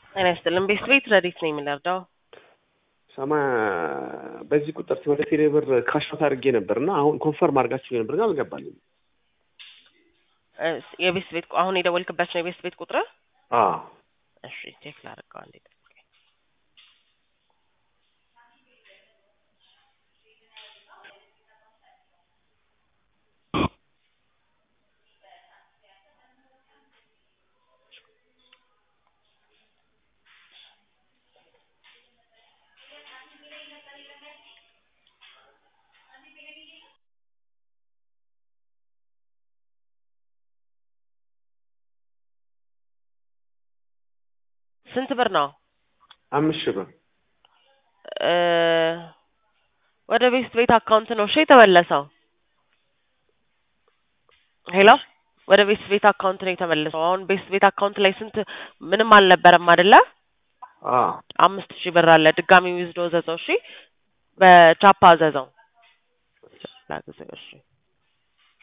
ጤና ይስጥልን። ቤት ቤት ረዲት ነኝ የምንረዳው ሰማ በዚህ ቁጥር ወደ ቴሌ ብር ካሽት አድርጌ ነበር እና አሁን ኮንፈርም አድርጋችሁ ነበር ግን አልገባልኝ። የቤት ቤት አሁን የደወልክበት ነው የቤት ቤት ቁጥር? አዎ እሺ ቼክ ላድርገው አንዴ። ስንት ብር ነው? አምስት ሺህ ብር እ ወደ ቤት ቤት አካውንት ነው እሺ የተመለሰው። ሄሎ ወደ ቤት ቤት አካውንት ነው የተመለሰው። አሁን ቤት ቤት አካውንት ላይ ስንት ምንም አልነበረም አይደለ? አዎ አምስት ሺህ ብር አለ። ድጋሚ ዊዝዶ ዘዘው። እሺ በቻፓ ዘዘው ላግዘው። እሺ